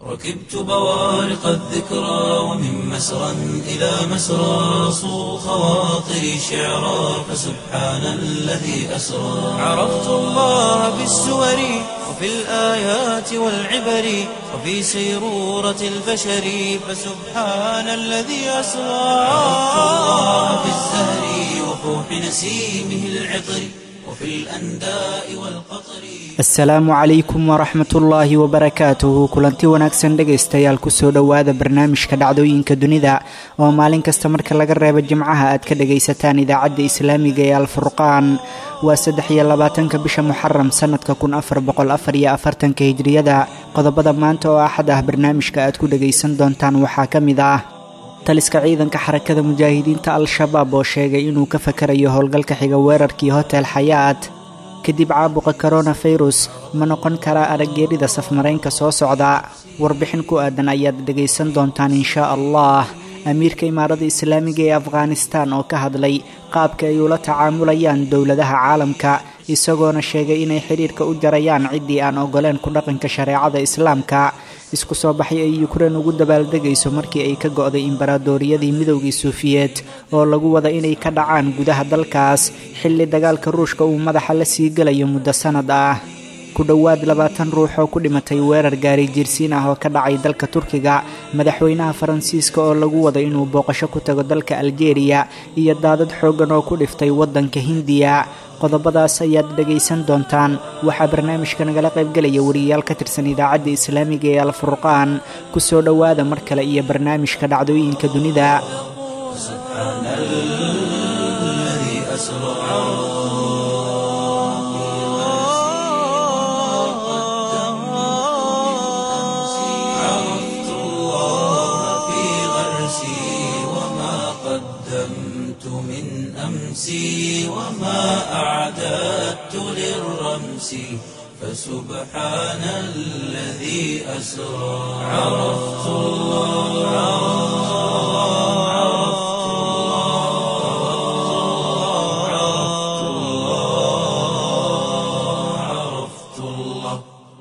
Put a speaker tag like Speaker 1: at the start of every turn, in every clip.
Speaker 1: ركبت بوارق الذكرى ومن مسرى إلى مسرى صو خواطري شعرا فسبحان الذي أسرى عرفت الله بالسور وفي الآيات والعبر وفي سيرورة البشر فسبحان الذي أسرى عرفت الله بالزهر وفوح نسيمه العطر وفي الأنداء والقطر
Speaker 2: asalaamu calaykum waraxmatullaahi wabarakaatuhu kulanti wanaagsan dhegaystayaal kusoo dhowaada barnaamijka dhacdooyinka dunida oo maalin kasta marka laga reebo jimcaha aad ka dhagaysataan idaacadda islaamiga ee alfurqaan waa saddex iyo labaatanka bisha muxaram sanadka kun afar boqol afar iyo afartanka hijriyada qodobada maanta oo axad ah barnaamijka aad ku dhagaysan doontaan waxaa ka mid ah taliska ciidanka xarakada mujaahidiinta al-shabaab oo sheegay inuu ka fakarayo howlgalka xiga weerarkii hotel xayaat kadib caabuqa koronafirus ma noqon karaa araggeerida safmaraynka soo socda warbixin ku aadan ayaad dhegaysan doontaan inshaa allah amiirka imaarada islaamiga ee afghanistan oo ka hadlay qaabka ay ula tacaamulayaan dowladaha caalamka isagoona sheegay inay xidhiirka u jarayaan ciddii aan ogoleen ku dhaqanka shareecada islaamka isku soo baxay ay yukrain ugu dabaaldegayso markii ay ka go'day imbaradooriyadii midowgii suufiyeed oo lagu wada inay ka dhacaan gudaha dalkaas xilli dagaalka ruushka uu madaxa la sii gelayo muddo sannad ah ku dhowaad labaatan ruux oo ku dhimatay weerar gaari jiirsiin ah oo ka dhacay dalka turkiga madaxweynaha faransiiska oo lagu wada inuu booqasho ku tago dalka aljeeriya iyo daadad xooggan oo ku dhiftay waddanka hindiya qodobadaas ayaad dhegaysan doontaan waxaa barnaamijka nagala qaybgelaya wariyayaal ka tirsan idaacadda islaamiga ee alfurqaan ku soo dhowaada mar kale iyo barnaamijka dhacdooyinka dunida
Speaker 1: سبحان الذي أسرى عرفت الله في غرسي وما قدمت من أمسي وما أعددت للرمس فسبحان الذي أسرى عرفت الله عرفت الله عرفت الله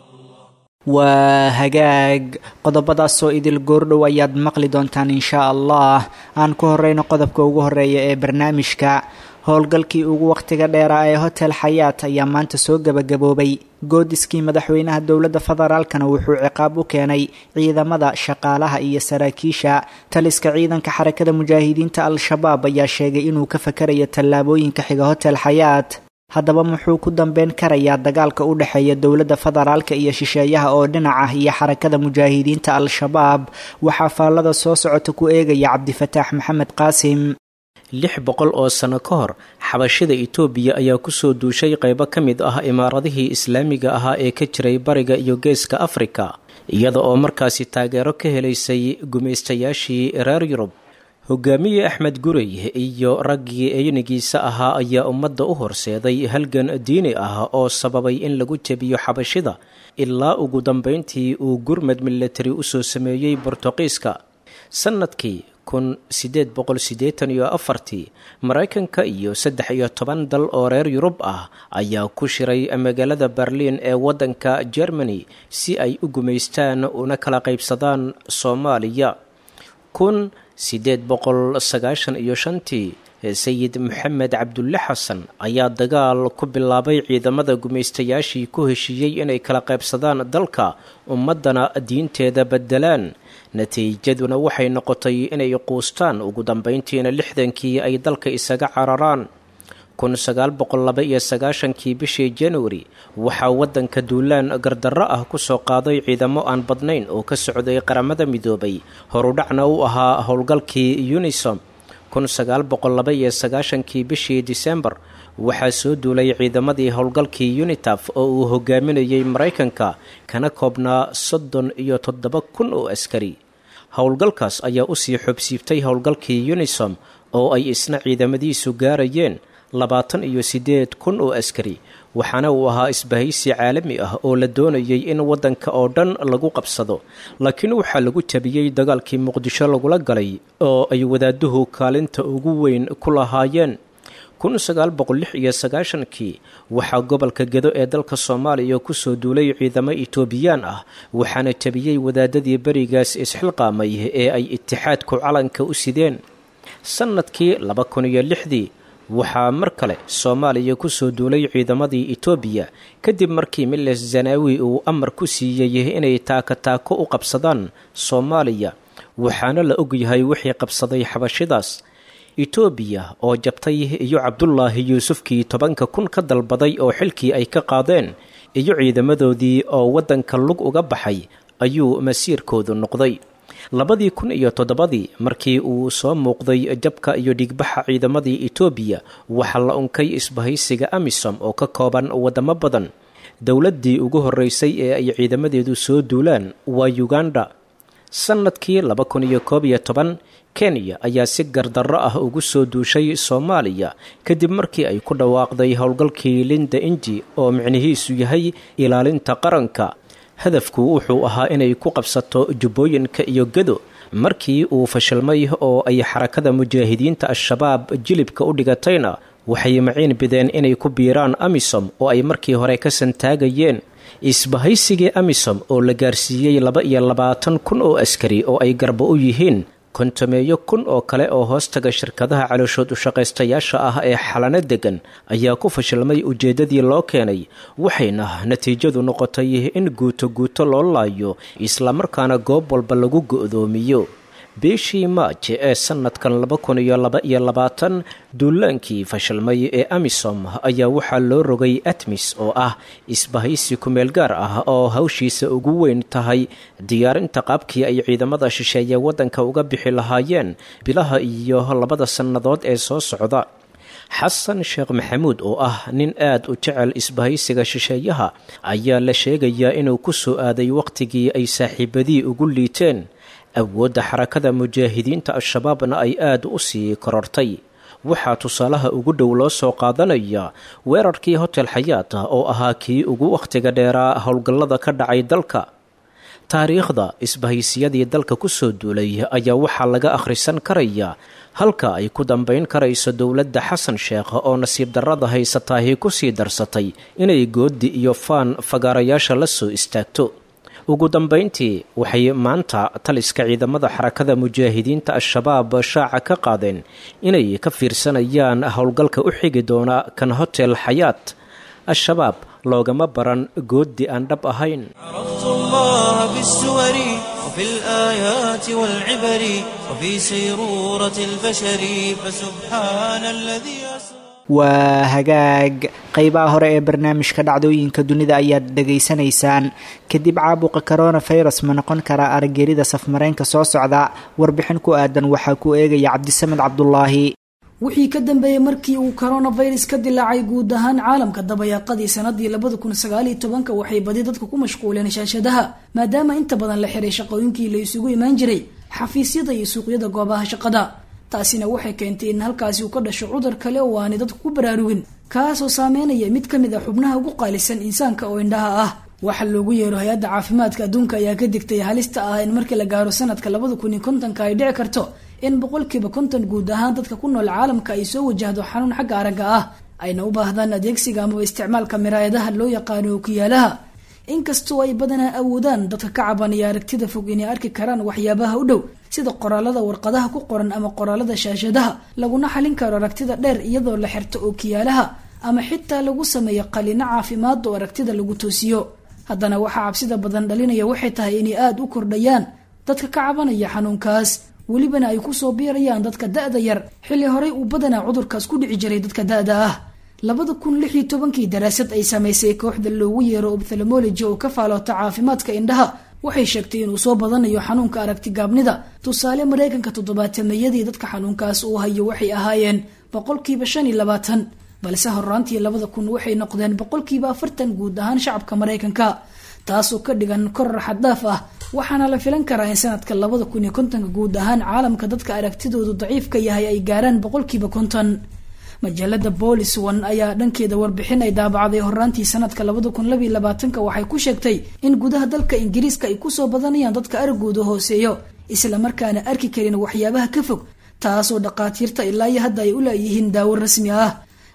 Speaker 2: waa hagaag qodobadaasoo idil goordhow ayaad maqli doontaan inshaa allah aan ku horeyno qodobka ugu horeeya ee barnaamijka howlgalkii ugu wakhtiga dheeraa ee hotel xayaat ayaa maanta soo gebagaboobay goodiskii madaxweynaha dowladda federaalkana wuxuu ciqaab u keenay ciidamada shaqaalaha iyo saraakiisha taliska ciidanka xarakada mujaahidiinta al-shabaab ayaa sheegay inuu ka fakarayo tallaabooyinka xiga hotel xayaat haddaba muxuu ku dambeyn karayaa dagaalka u dhexeeya dowladda federaalka iyo shisheeyaha oo dhinac ah iyo xarakada mujaahidiinta al-shabaab waxaa faallada soo socota ku eegaya cabdifataax maxamed qaasim
Speaker 3: lix boqol oo sano ka hor xabashida itoobiya ayaa kusoo duushay qaybo ka mid ah imaaradihii islaamiga ahaa ee ka jiray bariga iyo geeska afrika iyada oo markaasi taageero ka helaysay gumaystayaashii reer yurub hogaamiye axmed gurey iyo raggii eynigiisa ahaa ayaa ummadda u horseeday halgan diini ah oo sababay in lagu jebiyo xabashida ilaa ugu dambeyntii uu gurmad milatari usoo sameeyey bortuqiiska sannadkii kun sideed boqol siddeetan iyo afartii maraykanka iyo saddex iyo toban dal oo reer yurub ah ayaa ku shiray magaalada berliin ee waddanka germany si ay u gumaystaan una kala qaybsadaan soomaaliya kun siddeed boqol sagaashan iyo shantii sayid maxamed cabdulle xasan ayaa dagaal ku bilaabay ciidamada gumaystayaashii ku heshiiyey inay kala qaybsadaan dalka ummaddana diinteeda beddelaan natiijaduna waxay noqotay inay quustaan ugu dambeyntiina lixdankii ay dalka isaga cararaan kun sagaal boqol laba iyo sagaashankii bishii januari waxaa waddanka duulaan gardarro ah kusoo qaaday ciidamo aan badnayn oo ka socday qaramada midoobay horudhacna u ahaa howlgalkii unisom kun sagaal boqol laba iyo sagaashankii bishii disembar waxaa soo duulay ciidamadii howlgalkii unitaf oo uu hogaaminayey maraykanka kana koobnaa soddon iyo toddoba kun oo askari howlgalkaas ayaa usii xobsiibtay howlgalkii unisom oo ay isna ciidamadiisu gaarayeen labaatan iyo siddeed kun oo askari waxaana uu ahaa isbahaysi caalami ah oo la doonayay in waddanka oo dhan lagu qabsado laakiin waxaa lagu jabiyey dagaalkii muqdisho lagula galay oo ay wadaaduhu kaalinta ugu weyn ku lahaayeen kun sagaal boqol lix iyo sagaashankii waxaa gobolka gedo ee dalka soomaaliya kusoo duulay ciidamo itoobiyaan ah waxaana jabiyey wadaadadii berigaas isxilqaamay ee ay itixaadku calanka u sideen sannadkii laba kun iyo lixdii waxaa mar kale soomaaliya kusoo duulay ciidamadii itoobiya kadib markii miles zanaawi uu amar ku siiyey inay taaka taako u qabsadaan soomaaliya waxaana la ogyahay wixii qabsaday xabashidaas itoobiya oo jabtay iyo cabdulaahi yuusufkii tobanka kun ka dalbaday oo xilkii ay ka qaadeen iyo ciidamadoodii oo waddanka lug uga baxay ayuu masiirkoodu noqday labadii kun iyo toddobadii markii uu soo muuqday jabka iyo dhigbaxa ciidamadii itoobiya waxaa la unkay isbahaysiga amisom oo ka kooban waddamo badan dowladdii ugu horreysay ee ay ciidamadeedu soo duulaan waa uganda sannadkii laba kun iyo koob iyo toban kenya ayaa si gardarro ah ugu soo duushay soomaaliya kadib markii ay ku dhawaaqday howlgalkii linda inji oo micnihiisu yahay ilaalinta qaranka hadafku wuxuu ahaa inay ku qabsato jubbooyinka iyo gedo markii uu fashilmay oo ay xarakada mujaahidiinta al-shabaab jilibka u dhigatayna waxay maciin bideen inay ku biiraan amisom oo ay markii hore ka santaagayeen isbahaysigii amisom oo la gaarsiiyey laba iyo labaatan kun oo askari oo ay garbo u yihiin kontameeyo kun oo kale oo hoostaga shirkadaha calooshood ushaqaystayaasha ah ee xalano degan ayaa ku fashilmay ujeeddadii loo keenay waxayna natiijadu noqotay in guuto guuto loo laayo islamarkaana goob walba lagu go'doomiyo bishii maaj ee sannadkan laba kun iyo laba iyo labaatan duulaankii fashilmay ee amisom ayaa waxaa loo rogay atmis oo ah isbahaysi kumeel gaar ah oo hawshiisa ugu weyn tahay diyaarinta qaabkii ay ciidamada shisheeye waddanka uga bixi lahaayeen bilaha iyo labada sannadood ee soo socda xasan sheekh maxamuud oo ah nin aad u jecel isbahaysiga shisheeyaha ayaa la sheegayaa inuu ku soo aaday wakhtigii ay saaxiibadii ugu liiteen awoodda xarakada mujaahidiinta al-shabaabna ay aad u sii korortay waxaa tusaalaha ugu dhow loo soo qaadanaya weerarkii hotel xayaata oo ahaa kii ugu wakhtiga dheeraa howlgallada ka dhacay dalka taariikhda isbahaysiyadii dalka kusoo duulay ayaa waxaa laga akhrisan karaya halka ay ku dambayn karayso dowladda xasan sheekh oo nasiib darrada haysataahi kusii darsatay inay goodi iyo faan fagaarayaasha la soo istaagto ugu dambayntii waxay maanta taliska ciidamada xarakada mujaahidiinta al-shabaab shaaca ka qaadeen inay ka fiirsanayaan howlgalka u xigi doona kan hotel xayaat al-shabaab loogama baran goodi aan dhab ahayn
Speaker 1: عرفت الله بالسور وفي الآيات والعبر وفي سيرورة البشر فسبحان الذي أسرى
Speaker 2: waa hagaag qeybaha hore ee barnaamijka dhacdooyinka dunida ayaad dhegaysanaysaan kadib caabuqa coronafirus ma noqon karaa aragerida safmareenka soo socda warbixin ku aadan waxaa ku eegaya cabdisamed cabdulaahi
Speaker 4: wixii ka dambeeyey markii uu coronavirus ka dilaacay guud ahaan caalamka dabayaaqadii sanadii labada kun sagaaliyo tobanka waxay badi dadka ku mashquuleen shaashadaha maadaama inta badan la xiray shaqooyinkii la isugu imaan jiray xafiisyada iyo suuqyada goobaha shaqada taasina waxay keentay in halkaasi uu ka dhasho cudur kale oo aanay dadku ku baraarugin kaasoo saameynaya mid ka mid a xubnaha ugu qaalisan insaanka oo indhaha ah waxa loogu yeero hay-adda caafimaadka adduunka ayaa ka digtay halista ah in markii la gaaro sanadka labada kun iyo kontonka ay dhici karto in boqolkiiba konton guud ahaan dadka ku nool caalamka ay soo wajahdo xanuun xagga aragga ah ayna u baahdaan adeegsiga amaba isticmaalka miraayadaha loo yaqaano okiyaalaha inkastoo ay badanaa awoodaan dadka ka cabanaya aragtida fog inay arki karaan waxyaabaha u dhow sida qoraalada warqadaha ku qoran ama qoraalada shaashadaha laguna xalin karo aragtida dheer iyadoo la xirto ookiyaalaha ama xitaa lagu sameeyo qalino caafimaad oo aragtida lagu toosiyo haddana waxaa cabsida badan dhalinaya waxay tahay inay aada u kordhayaan dadka ka cabanaya xanuunkaas welibana ay kusoo biirayaan dadka da-da yar xilli horey uu badanaa cudurkaas ku dhici jiray dadka da-da ah labada kun lix iyo tobankii daraasad ay samaysay kooxda loogu yeero ophthalmology oo ka faaloota caafimaadka indhaha waxay sheegtay inuu soo badanayo xanuunka aragtigaabnida tusaale mareykanka toddobaatameyadii dadka xanuunkaas uu hayo waxay ahaayeen boqolkiiba shan iyo labaatan balse horaantii labada kun waxay noqdeen boqolkiiba afartan guud ahaan shacabka mareykanka taasoo ka dhigan koror xaddaaf ah waxaana la filan karaa in sanadka labada kun iyo kontonka guud ahaan caalamka dadka aragtidoodu daciifka yahay ay gaaraan boqolkiiba konton majaalada boolis one ayaa dhankeeda warbixin ay daabacday horaantii sanadka labada kun labiyo labaatanka waxay ku sheegtay in gudaha dalka ingiriiska ay kusoo badanayaan dadka aragooda hooseeyo islamarkaana arki karin waxyaabaha ka fog taasoo dhaqaatiirta ilaa iyo hadda ay u laayihiin daawo rasmi ah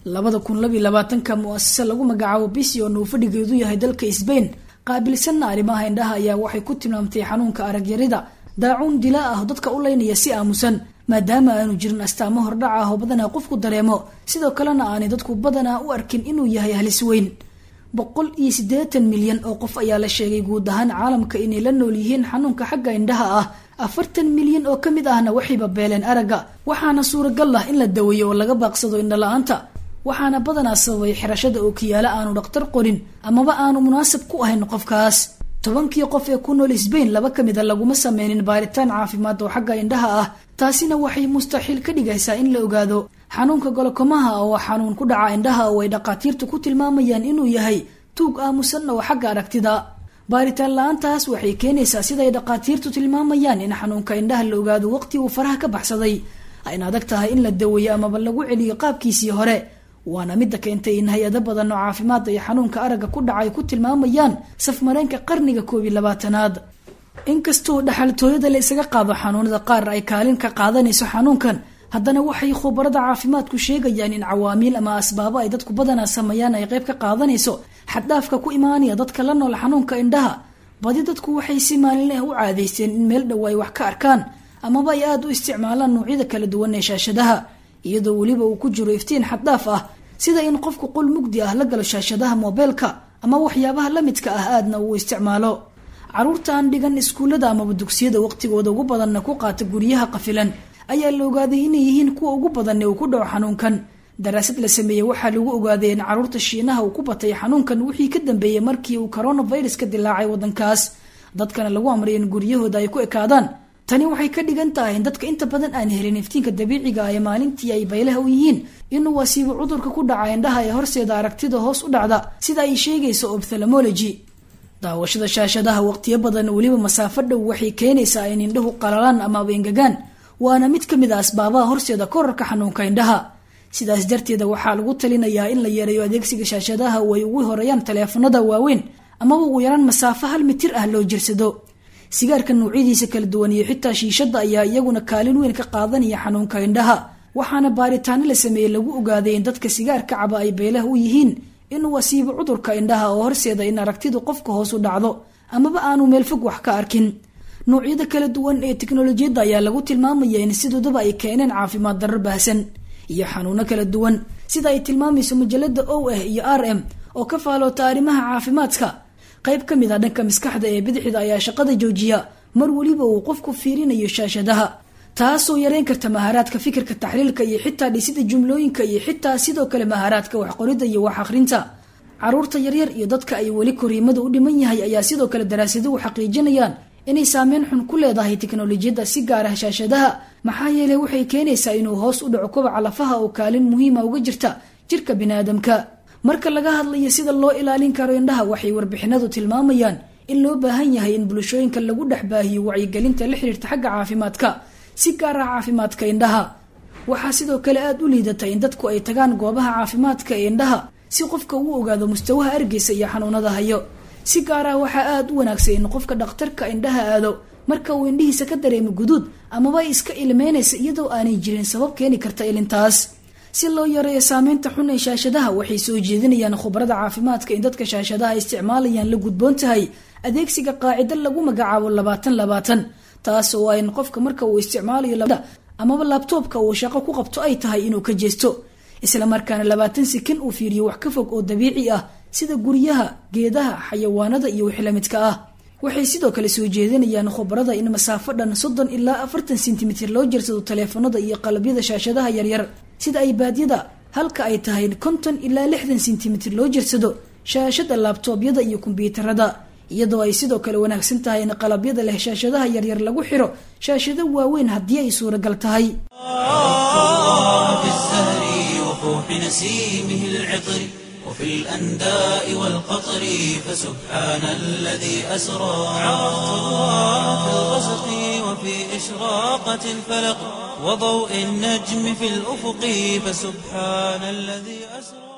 Speaker 4: labada kun labiyo labaatanka mu-asase lagu magacaabo bision uu fadhigeedu yahay dalka sbain qaabilsanna arrimaha indhaha ayaa waxay ku tilmaamtay xanuunka aragyarida daacuun dilaa ah dadka u leynaya si aamusan maadaama aanu jirin astaamo hordhac ah oo badanaa qofku dareemo sidoo kalena aanay dadku badanaa u arkin inuu yahay halis weyn boqol iyo siddeetan milyan oo qof ayaa la sheegay guud ahaan caalamka inay la nool yihiin xanuunka xagga indhaha ah afartan milyan oo ka mid ahna waxayba beeleen aragga waxaana suuragal ah in la daweeyo oo laga baaqsado indhala-aanta waxaana badanaa sababay xirashada ookiyaalo aanu dhakhtar qorin amaba aanu munaasab ku ahayn qofkaas tobankii qof ee ku nool sbain laba ka mida laguma sameynin baaritaan caafimaad oo xagga indhaha ah taasina waxay mustaxiil ka dhigaysaa in la ogaado xanuunka golokomaha oo xanuun ku dhaca indhaha oo ay dhakhaatiirtu ku tilmaamayaan inuu yahay tuug aamusan oo xagga aragtida baaritaan la-aantaas waxay keenaysaa siday dhakhaatiirtu tilmaamayaan in xanuunka indhaha la ogaado waqti uu faraha ka baxsaday ayna adag tahay in la daweeyo amaba lagu celiyo qaabkiisii hore waana midda keentay in hay-ado badan oo caafimaad ay xanuunka aragga ku dhacay ku tilmaamayaan safmareenka qarniga koob iyo labaatanaad inkastoo dhaxaltooyada la isaga qaado xanuunada qaar ay kaalin ka qaadanayso xanuunkan haddana waxay khubarada caafimaadku sheegayaan in cawaamiil ama asbaabo ay dadku badanaa sameeyaan ay qayb ka qaadanayso xaddhaafka ku imaanaya dadka la nool xanuunka indhaha badi dadku waxay si maalinleh u caadaysteen in meel dhow ay wax ka arkaan amaba ay aada u isticmaalaan noocyada kala duwan ee shaashadaha iyadoo weliba uu ku jiro iftiin xaddhaaf ah sida in qofku qol mugdi ah la galo shaashadaha moobeelka ama waxyaabaha la midka ah aadna uu isticmaalo caruurta aan dhigan iskuullada amaba dugsiyada waqtigooda ugu badanna ku qaata guryaha qafilan ayaa la ogaaday inay yihiin kuwa ugu badan ee uu ku dhaco xanuunkan daraasad la sameeyey waxaa lagu ogaaday in caruurta shiinaha uu ku batay xanuunkan wixii ka dambeeyey markii uu coronavirus ka dilaacay wadankaas dadkana lagu amray in guryahooda ay ku ekaadaan tani waxay ka dhigan tahay in dadka inta badan aan helin iftiinka dabiiciga ah ee maalintii ay baylaha u yihiin inuu wasiibo cudurka ku dhaca indhaha ee horseeda aragtida hoos u dhacda sida ay sheegayso ophthalmology daawashada shaashadaha waqtiyo badan weliba masaafo dhow waxay keenaysaa in indhahu qalalaan amaaba engegaan waana mid ka mid a asbaabaha horseeda korarka xanuunka indhaha sidaas darteeda waxaa lagu talinayaa in la yareeyo adeegsiga shaashadaha oo ay ugu horeeyaan taleefanada waaweyn amaba ugu yaraan masaafo hal mitir ah loo jirsado sigaarka nuucyadiisa kala duwan iyo xitaa shiishada ayaa iyaguna kaalin weyn ka qaadanaya xanuunka indhaha waxaana baaritaano la sameeyey lagu ogaaday in dadka sigaarka caba ay beelaha u yihiin inuu wasiibo cudurka indhaha oo horseeda in aragtidu qofka hoos u dhacdo amaba aanu meel fog wax ka arkin noocyada kala duwan ee teknolojiyadda ayaa lagu tilmaamaya in sidoodaba ay keeneen caafimaad darro baahsan iyo xanuuno kala duwan sida ay tilmaamayso majalada o ah iyo r m oo ka faaloota arrimaha caafimaadka qayb ka mid a dhanka maskaxda ee bidixda ayaa shaqada joojiya mar weliba uu qofku fiirinayo shaashadaha taasoo yareyn karta maharaadka fikirka taxliilka iyo xitaa dhisida jumlooyinka iyo xitaa sidoo kale maharaadka waxqorida iyo wax akhrinta caruurta yaryar iyo dadka ay weli koriimada u dhiman yahay ayaa sidoo kale daraasaduhu xaqiijinayaan inay saameyn xun ku leedahay teknolojiyadda si gaar ah shaashadaha maxaa yeeley waxay keenaysaa inuu hoos u dhaco kobaca lafaha oo kaalin muhiima uga jirta jirka biniaadamka marka laga hadlayo sida loo ilaalin karo indhaha waxay warbixinadu tilmaamayaan in loo baahan yahay in bulshooyinka lagu dhex baahiyo wacyigelinta la xiriirta xagga caafimaadka si gaar ah caafimaadka indhaha waxaa sidoo kale aada u liidata in dadku ay tagaan goobaha caafimaadka ee indhaha si qofka uu ogaado mustawaha argeysa iyo xanuunada hayo si gaar ah waxaa aada u wanaagsan in qofka dhakhtarka indhaha aado marka uu indhihiisa ka dareemo guduud amaba iska ilmeynaysa iyadoo aanay jirin sabab keeni karta ilintaas si loo yareeyo saameynta xun ee shaashadaha waxay soo jeedinayaan khubarada caafimaadka in dadka shaashadaha isticmaalayaan la gudboon tahay adeegsiga qaacido lagu magacaabo labaatan labaatan taas oo ayn qofka marka uu isticmaalayo amaba laabtoobka uu shaqo ku qabto ay tahay inuu ka jeesto islamarkaana labaatan sikin uu fiiriyo wax ka fog oo dabiici ah sida guryaha geedaha xayawaanada iyo wixii lamidka ah waxay sidoo kale soo jeedinayaan khubarada in masaafo dhan soddon ilaa afartan sentimitir loo jirsado taleefanada iyo qalabyada shaashadaha yaryar sida ay baadyada halka ay tahay konton ilaa lixdan sentimitir loo jirsado shaashada laabtoobyada iyo kombyuutarada iyadoo ay sidoo kale wanaagsan tahay in qalabyada leh shaashadaha yaryar lagu xiro shaashado waaweyn haddii ay suuragal tahay
Speaker 1: وفي الأنداء والقطر فسبحان الذي أسرى في الغسق وفي إشراقة الفلق وضوء النجم في الأفق فسبحان الذي أسرى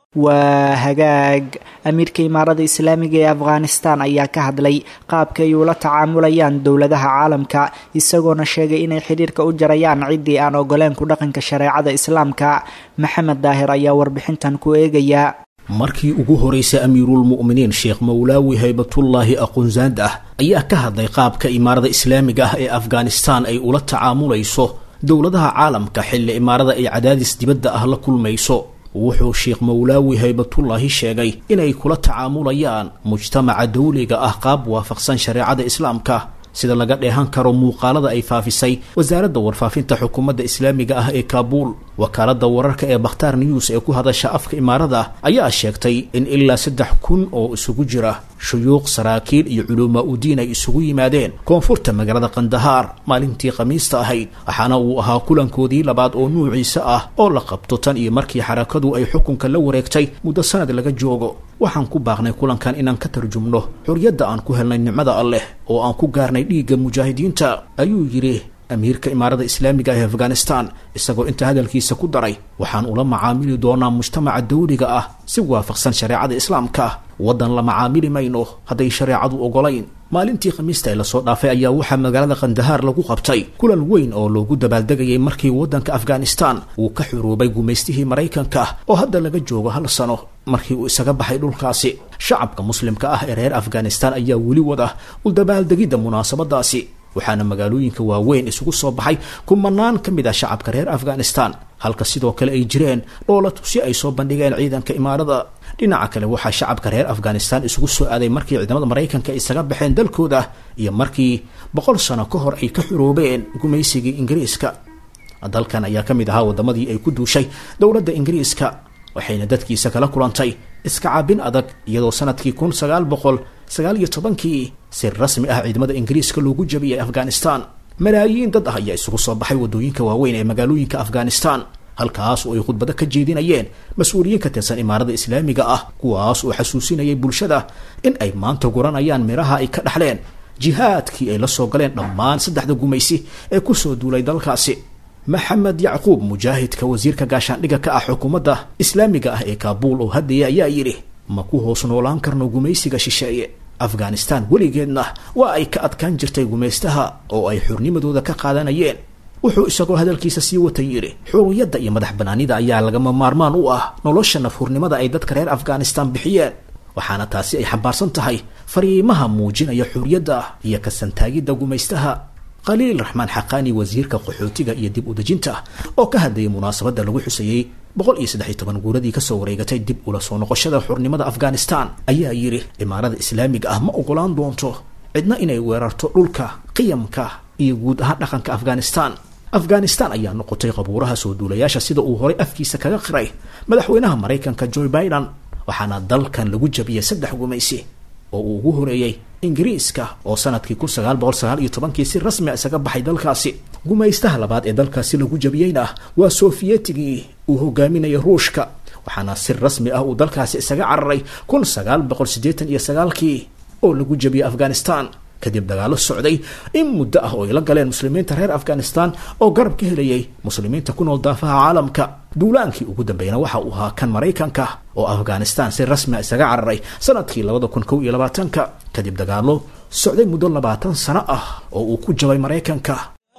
Speaker 2: waa hagaag amiirka imaarada islaamiga ee afghanistan ayaa ka hadlay qaabka ay ula tacaamulayaan dowladaha caalamka isagoona sheegay inay xidhiirka u jarayaan ciddii aan ogoleen ku dhaqanka shareecada islaamka maxamed daahir ayaa warbixintan ku eegaya
Speaker 5: markii ugu horeysay amiiruulmu'miniin sheekh mawlaawi haybatullaahi aqoonsaand ah ayaa ka hadlay qaabka imaarada islaamiga ah ee afghanistan ay ula tacaamulayso dowladaha caalamka xilli imaarada ay cadaadis dibadda ah la kulmayso wuxuu sheekh mawlaawi haybatullaahi sheegay inay kula tacaamulayaan mujtamaca dawliga ah qaab waafaqsan shareecada islaamka sida laga dheehan karo muuqaalada ay faafisay wasaaradda warfaafinta xukuumadda islaamiga ah ee kaabuul wakaaladda wararka ee bakhtaar news ee ku hadasha afka imaarada ayaa sheegtay in ilaa saddex kun oo isugu jira shuyuuq saraakiil iyo culumaa udiin ay isugu yimaadeen koonfurta magaalada kandahaar maalintii khamiista ahayd waxaana uu ahaa kulankoodii labaad oo nuuciisa ah oo la qabto tan iyo markii xarakadu ay xukunka la wareegtay muddo sanad laga joogo waxaan ku baaqnay kulankan inaan ka tarjumno xorriyadda aan ku helnay nicmada alleh oo aan ku gaarnay dhiigga mujaahidiinta ayuu yidhi amiirka imaarada islaamiga ee afghanistan isagoo inta hadalkiisa ku daray waxaan ula macaamili doonaa mujtamaca dawliga ah si waafaqsan shareecada islaamka waddan la macaamili mayno hadday shareecadu ogolayn maalintii khamiista ee lasoo dhaafay ayaa waxaa magaalada kandahaar lagu qabtay kulan weyn oo loogu dabaaldegayay markii waddanka afghanistan uu ka xuruubay gumaystihii maraykanka oo hadda laga joogo hal sano markii uu isaga baxay dhulkaasi shacabka muslimka ah ee reer afghanistan ayaa weli wada u dabaaldegidda munaasabadaasi waxaana magaalooyinka waaweyn isugu soo baxay kumanaan ka mid ah shacabka reer afghanistan halka sidoo kale ay jireen dhoola tusi ay soo bandhigeen ciidanka imaarada dhinaca kale waxaa shacabka reer afghanistan isugu soo aaday markii ciidamada maraykanka isaga baxeen dalkooda iyo markii boqol sano ka hor ay ka xuroobeen gumaysigii ingiriiska dalkan ayaa ka mid ahaa waddamadii ay ku duushay dowladda ingiriiska waxayna dadkiisa kala kulantay iska caabin adag iyadoo sanadkii kun sagaal boqol sagaal iyo tobankii si rasmi ah ciidamada ingiriiska loogu jabiyay afghanistan malaayiin dad ah ayaa isugu soo baxay waddooyinka waaweyn ee magaalooyinka afghanistan halkaas oo ay khudbado ka jeedinayeen mas-uuliyiin ka tirsan imaarada islaamiga ah kuwaas oo xasuusinayay bulshada in ay maanta guranayaan miraha ay ka dhaxleen jihaadkii ay la soo galeen dhammaan saddexda gumaysi ee kusoo duulay dalkaasi maxamed yacquub mujaahidka wasiirka gaashaandhigga ka ah xukuumadda islaamiga ah ee kaabuul oo haddaya ayaa yidhi ma ku hoos noolaan karno gumaysiga shisheeye afghanistan weligeedna waa ay ka adkaan jirtay gumaystaha oo ay xurnimadooda ka qaadanayeen wuxuu isagoo hadalkiisa sii watay yidhi xuriyadda iyo madax banaanida ayaa lagama maarmaan u ah nolosha nafhurnimada ay dadka reer afghanistan bixiyeen waxaana taasi ay xambaarsan tahay fariimaha muujinaya xuriyadda iyo kasantaagidda gumaystaha khaliil raxmaan xaqaani wasiirka qaxootiga iyo dib udejinta oo ka hadlayay munaasabadda lagu xuseeyey boqol iyo saddex iyo toban guuradii kasoo wareegatay dib ula soo noqoshada xurnimada afghanistan ayaa yidhi imaarada islaamiga ah ma ogolaan doonto cidna inay weerarto dhulka qiyamka iyo guud ahaan dhaqanka afghanistan afghanistan ayaa noqotay qabuuraha soo duulayaasha sida uu horay afkiisa kaga qiray madaxweynaha maraykanka joe biden waxaana dalkan lagu jabiyey saddex gumaysi oo uu ugu horeeyey ingiriiska oo sanadkii kun sagaal boqol sagaal iyo tobankii si rasmia isaga baxay dalkaasi gumaystaha labaad ee dalkaasi lagu jabiyeyna waa sofiyetigii uu hogaaminayay ruushka waxaana si rasmi ah uu dalkaasi isaga cararay kun sagaal boqol siddeetan iyo sagaalkii oo lagu jabiyey afghanistan kadib dagaalo socday in muddo ah oo ay la galeen muslimiinta reer afghanistan oo garab ka helayay muslimiinta ku nool daafaha caalamka duulaankii ugu dambeeyna waxa uu ahaa kan maraykanka oo afghanistan si rasmia isaga cararay sanadkii labada kun kow iyo labaatanka kadib dagaalo socday muddo labaatan sano ah oo uu ku jabay maraykanka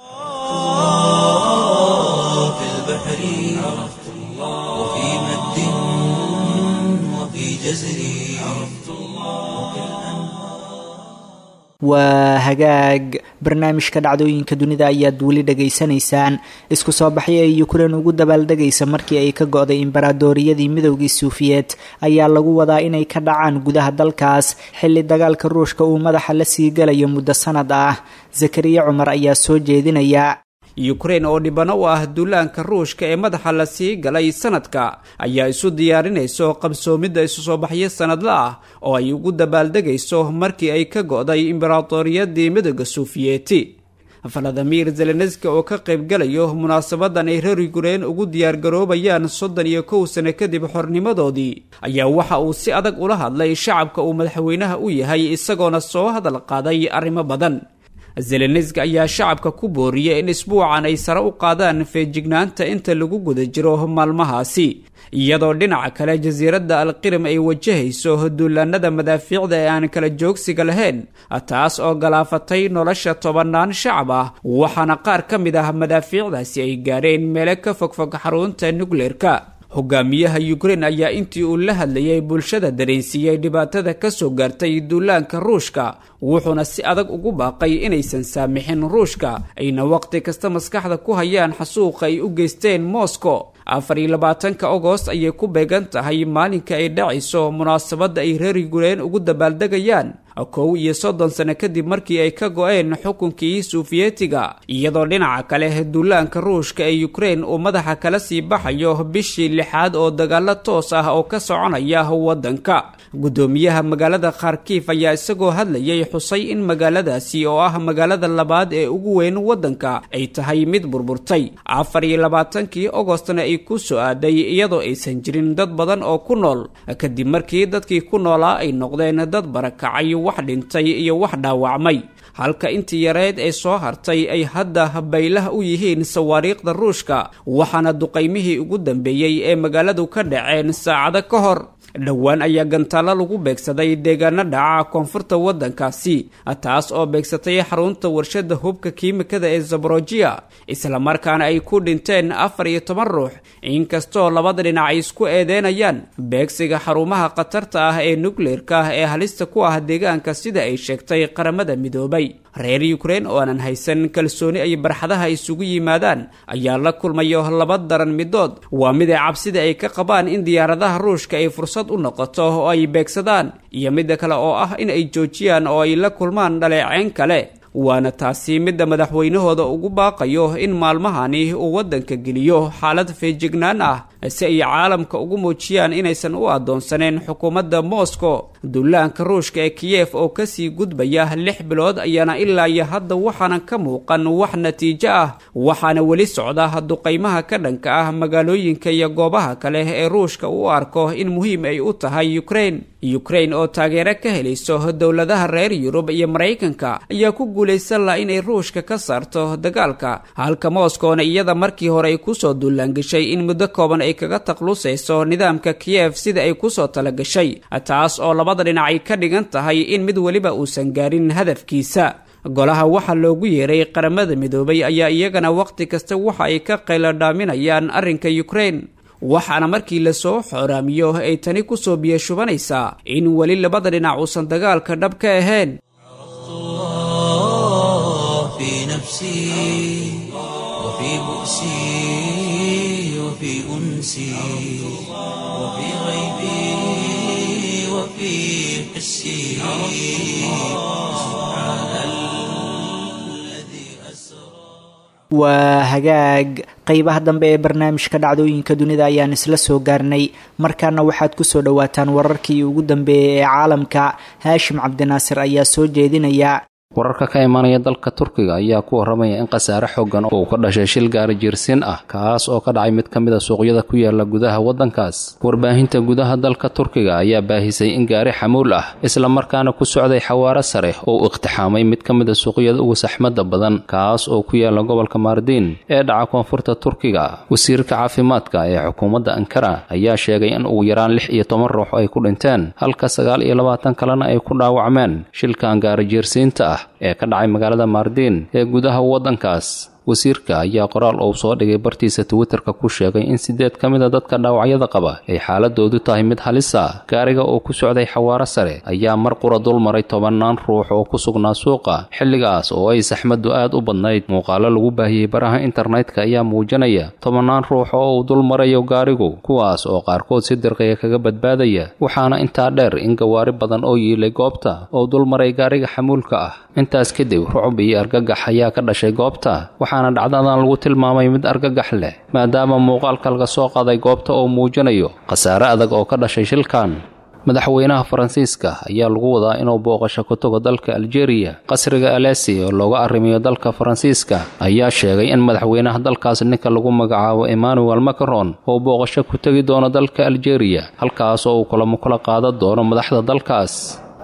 Speaker 1: في البحر عرفت الله وفي مد وفي جزر عرفت الله
Speaker 2: waa hagaag barnaamijka dhacdooyinka dunida ayaad weli dhegaysanaysaan isku soo baxyo ay ukrein ugu dabaaldegaysa markii ay ka go-day imbaradooriyadii midowgii suufiyeed ayaa lagu wadaa inay ka dhacaan gudaha dalkaas xilli dagaalka ruushka uu madaxa la sii galayo muddo sanad ah zakariya cumar ayaa soo jeedinaya
Speaker 6: yukrain oo dhibano u ah duulaanka ruushka ee madaxa la sii galay sanadka ayaa isu diyaarinayso qabsoomidda isu soo baxyo sanadla ah oo ay ugu dabaaldegayso markii ay ka go'day imbaratoriyadii midooda suufiyeeti valadimir zelenski oo ka qaybgalayo munaasabadan ay reer yukrain ugu diyaargaroobayaan soddon iyo kow sano kadib xornimadoodii ayaa waxa uu si adag ula hadlay shacabka uu madaxweynaha u yahay isagoona soo hadal qaaday arrimo badan zelenski ayaa shacabka ku booriyay in isbuucan ay sare u qaadaan feejignaanta inta lagu guda jiro maalmahaasi iyadoo dhinaca kale jasiiradda alqirim ay wajahayso duulaanada madaafiicda ee aan kala joogsiga lahayn taas oo galaafatay nolosha tobannaan shacab ah waxaana qaar ka mid ah madaafiicdaasi ay gaareen meele ka fogfog xarunta nukleerka hogaamiyaha ukrein ayaa intii uu la hadlayay bulshada dareensiiyey dhibaatada ka soo gaartay duulaanka ruushka wuxuuna si adag ugu baaqay inaysan saamixin ruushka ayna waqti kasta maskaxda ku hayaan xasuuqa ay u geysteen moscow afar iyo labaatanka agost ayay ku beegan tahay maalinka ay dhacayso munaasabadda ay reer yukrain ugu dabaaldegayaan kow iyo soddon sano kadib markii ay ka go-een xukunkii sufiyetiga iyadoo dhinaca kale duulaanka ruushka ee ukrein uu madaxa kala sii baxayo bishii lixaad oo dagaalo toos ah oo ka soconaya waddanka guddoomiyaha magaalada kharkiif ayaa isagoo hadlayay xusay in magaaladaasi oo ah magaalada labaad ee ugu weyn waddanka ay tahay mid burburtay afar iyo labaatankii agostna ay ku soo aaday iyadoo aysan jirin dad badan oo ku nool kadib markii dadkii ku noolaa ay noqdeen dad barakacay wax dhintay iyo wax dhaawacmay halka intii yareed ee soo hartay ay hadda baylah u yihiin sawaariikhda ruushka waxaana duqaymihii ugu dambeeyey ee magaaladu ka dhaceen saacado ka hor dhowaan ayaa gantaalo lagu beegsaday deegaano dhaca koonfurta waddankaasi taas oo beegsatay xarunta warshada hubka kiimikada ee zaborojiya islamarkaana ay ku dhinteen afar iyo toban ruux inkastoo labada dhinac ay isku eedeynayaan beegsiga xarumaha khatarta ah ee nukleerka ah ee halista ku ah deegaanka sida ay sheegtay qaramada midoobay reer ukrein oo aanan haysan kalsooni ay barxadaha isugu yimaadaan ayaa la kulmayo laba daran midood waa mid ay cabsida ay ka qabaan in diyaaradaha ruushka ay fursad u noqoto oo ay beegsadaan iyo midda kale oo ah in ay joojiyaan oo ay la kulmaan dhaleeceyn kale waana taasi midda madaxweynahooda ugu baaqayo in maalmahani uu waddanka geliyo xaalad feejignaan ah si ay caalamka ugu muujiyaan inaysan u addoonsaneen xukuumadda moscow duulaanka ruushka ee kiyef oo kasii gudbaya lix bilood ayaana ilaa iyo hadda waxaanan ka muuqan wax natiijo ah waxaana weli socda duqaymaha ka dhanka ah magaalooyinka iyo goobaha kale ee ruushka u arko in muhiim ay u tahay ukrein ukrein oo taageero ka helayso dowladaha reer yurub iyo maraykanka ayaa ku guulaysan laha inay ruushka ka saarto dagaalka halka moskowna iyada markii hore ay kusoo duulaangashay in muddo kooban ay kaga taklusayso nidaamka kiyef sida ay kusoo talagashay taas oo labada dhinac ay ka dhigan tahay in mid weliba uusan gaarin hadafkiisa golaha waxaa loogu yeeray qaramada midoobay ayaa iyagana wakhti kasta waxa ay ka qayladhaaminayaan arrinka ukrein waxaana markii lasoo xooraamiyo ay tani kusoo biyashubanaysaa in weli labada dhinac uusan dagaalka dhab ka ahayn
Speaker 1: في نفسي وفي بؤسي وفي أنسي وفي غيبي وفي حسي سبحان الذي أسرى
Speaker 2: waa hagaag qeybaha dambe ee barnaamijka dhacdooyinka dunida ayaan isla soo gaarnay markaana waxaad kusoo dhowaataan wararkii ugu dambeeyay ee caalamka haashim cabdinaasir ayaa soo jeedinaya
Speaker 7: wararka ka imaanaya dalka turkiga ayaa ku warramaya in khasaare xoogan uu ka dhashay shil gaari jiirsin ah kaas oo ka dhacay mid ka mid a suuqyada ku yaala gudaha waddankaas warbaahinta gudaha dalka turkiga ayaa baahisay in gaari xamuul ah isla markaana ku socday xawaaro sare oo uu iqtixaamay mid ka mid a suuqyada ugu saxmadda badan kaas oo ku yaala gobolka maardiin ee dhaca koonfurta turkiga wasiirka caafimaadka ee xukuumadda ankara ayaa sheegay in ugu yaraan lix iyo toban ruux ay ku dhinteen halka sagaal iyo labaatan kalena ay ku dhaawacmeen shilkan gaari jiirsiinta ah ee ka dhacay magaalada maardiin ee gudaha waddankaas wasiirka ayaa qoraal uu soo dhigay bartiisa twitterka ku sheegay in siddeed ka mid a dadka dhaawacyada qaba ay xaaladoodu tahay mid halisa gaariga oo ku socday xawaaro sare ayaa mar qura dul maray tobannaan ruux oo ku sugnaa suuqa xilligaas oo ay saxmaddu aad u badnayd muuqaalo lagu baahiyey baraha internetka ayaa muujinaya tobannaan ruux oo uu dul marayo gaarigu kuwaas oo qaarkood si dirqiya kaga badbaadaya waxaana intaa dheer in gawaari badan oo yiilay goobta oo dul maray gaariga xamuulka ah intaas kadib rucub iyo argagax ayaa ka dhashay goobta waxaana dhacdadan lagu tilmaamay mid argagax leh maadaama muuqaalka laga soo qaaday goobta oo muujinayo khasaare adag oo ka dhashay shilkan madaxweynaha faransiiska ayaa lagu wadaa inuu booqasho ku tago dalka aljeeriya qasriga alesi oo looga arrimiyo dalka faransiiska ayaa sheegay in madaxweynaha dalkaas ninka lagu magacaabo emmanuel macron uu booqasho ku tegi doono dalka aljeeriya halkaas oo uu kulamo kula qaadan doono madaxda dalkaas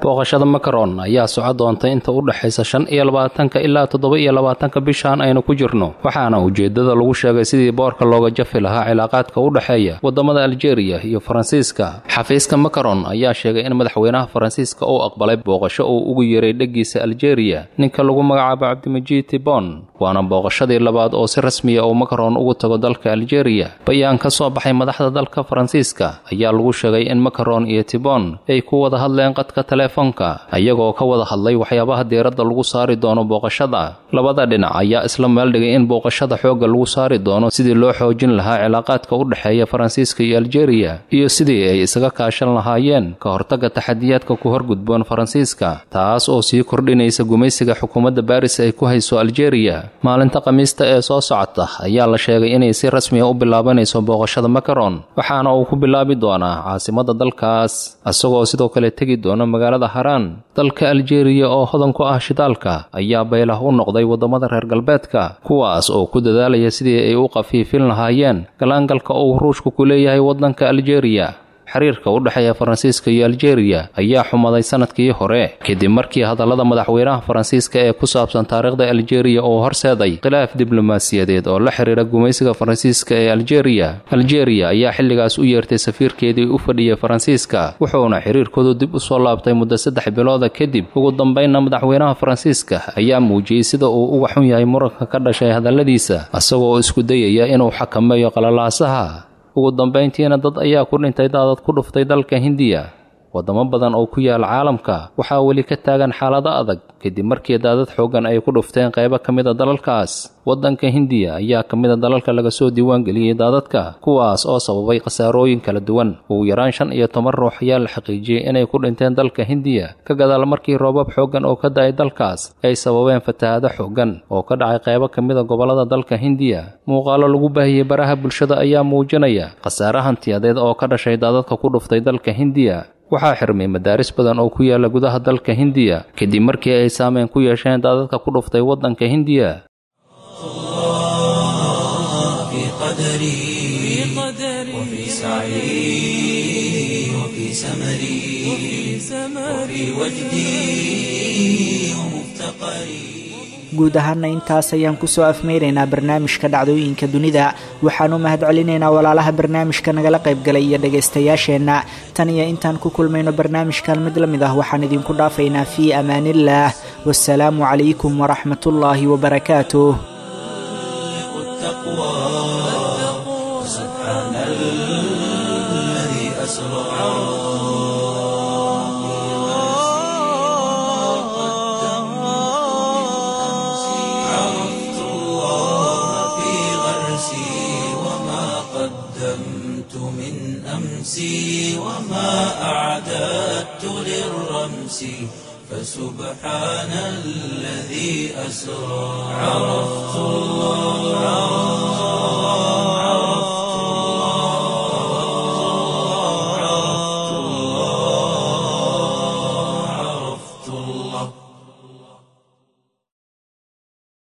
Speaker 7: booqashada makaron ayaa soco doontay inta u dhexaysa shan iyo labaatanka ilaa toddoba iyo labaatanka bishan aynu ku jirno waxaana ujeeddada lagu sheegay sidii boorka looga jafi lahaa cilaaqaadka u dhexeeya waddamada aljeeriya iyo faransiiska xafiiska makaron ayaa sheegay in madaxweynaha faransiiska uu aqbalay booqasho uu ugu yeeray dheggiisa aljeeriya ninka lagu magacaabo cabdimajiid tibon waana booqashadii labaad oo si rasmiya uu makaron ugu tago dalka aljeeriya bayaan ka soo baxay madaxda dalka faransiiska ayaa lagu sheegay in makaron iyo tibon ay ku wada hadleen qadka teleefonka ayagoo ka wada hadlay waxyaabaha diiradda lagu saari doono booqashada labada dhinac ayaa isla meeldhigay in booqashada xoogga lagu saari doono sidii loo xoojin lahaa cilaaqaadka u dhexeeya faransiiska iyo aljeeriya iyo sidii ay isaga kaashan lahaayeen ka hortagga taxadiyaadka ku horgudboon faransiiska taas oo sii kordhinaysa gumaysiga xukuumadda baris ay ku hayso aljeeriya maalinta khamiista ee soo socota ayaa la sheegay inay si rasmiya u bilaabanayso booqashada makaron waxaana uu ku bilaabi doonaa caasimada dalkaas isagoo sidoo kale tegi doona magaalada haraan dalka aljeeriya oo hodan ku ah shidaalka ayaa baylah u noqday waddamada reer galbeedka kuwaas oo ku dadaalaya sidii ay u qafiifin lahaayeen galaangalka uu ruushku ku leeyahay waddanka aljeeriya xiriirka u dhexeeya faransiiska iyo aljeeriya ayaa xumaday sanadkii hore kadib markii hadallada madaxweynaha faransiiska ee ku saabsan taariikhda aljeeriya uu horseeday khilaaf diblomaasiyadeed oo la xiriira gumaysiga faransiiska ee aljeeriya aljeeriya ayaa xilligaas u yeertay safiirkeedii u fadhiyay faransiiska wuxuuna xiriirkoodu dib u soo laabtay muddo saddex bilooda kadib ugu dambaynna madaxweynaha faransiiska ayaa muujiyey sida uu uga xun yahay muranka ka dhashay hadalladiisa isagoo isku dayaya inuu xakameeyo qalalaasaha ugu dambayntiina dad ayaa ku dhintay daadad ku dhuftay dalka hindiya waddamo badan oo ku yaala caalamka waxaa weli ka taagan xaalado adag kadib markii daadad xooggan ay ku dhufteen qaybo ka mid a dalalkaas waddanka hindiya ayaa ka mid a dalalka laga soo diiwaangeliyey daadadka kuwaas oo sababay khasaarooyin kala duwan ugu yaraan shan iyo toban ruux ayaa la xaqiijiyey inay ku dhinteen dalka hindiya ka gadaal markii roobab xooggan oo ka da-ay dalkaas ay sababeen fatahaado xooggan oo ka dhacay qaybo ka mid a gobollada dalka hindiya muuqaalo lagu baahiyey baraha bulshada ayaa muujinaya khasaare hantiyadeed oo ka dhashay daadadka ku dhuftay dalka hindiya waxaa xirmay madaaris badan oo ku yaala gudaha dalka hindiya kadib markii ay saameyn ku yeesheen daadadka ku dhuftay waddanka hindiya
Speaker 1: في قدري وفي سعي وفي سمري وفي وجدي ومفتقري
Speaker 2: guud ahaana intaas ayaan kusoo afmeynaynaa barnaamijka dhacdooyinka dunida waxaan u mahad celinaynaa walaalaha barnaamijka nagala qaybgalay iyo dhagaystayaasheenna tan iyo intaan ku kulmayno barnaamijkan mid la mid ah waxaan idinku dhaafaynaa fii amaaniillaah wasalaamu calaykum waraxmatullaahi wabarakaatuh
Speaker 1: سبحان الذي أسرى عرفت الله في غرسي وما قدمت من أمسي وما أعددت للرمس فسبحان الذي أسرى عرفت الله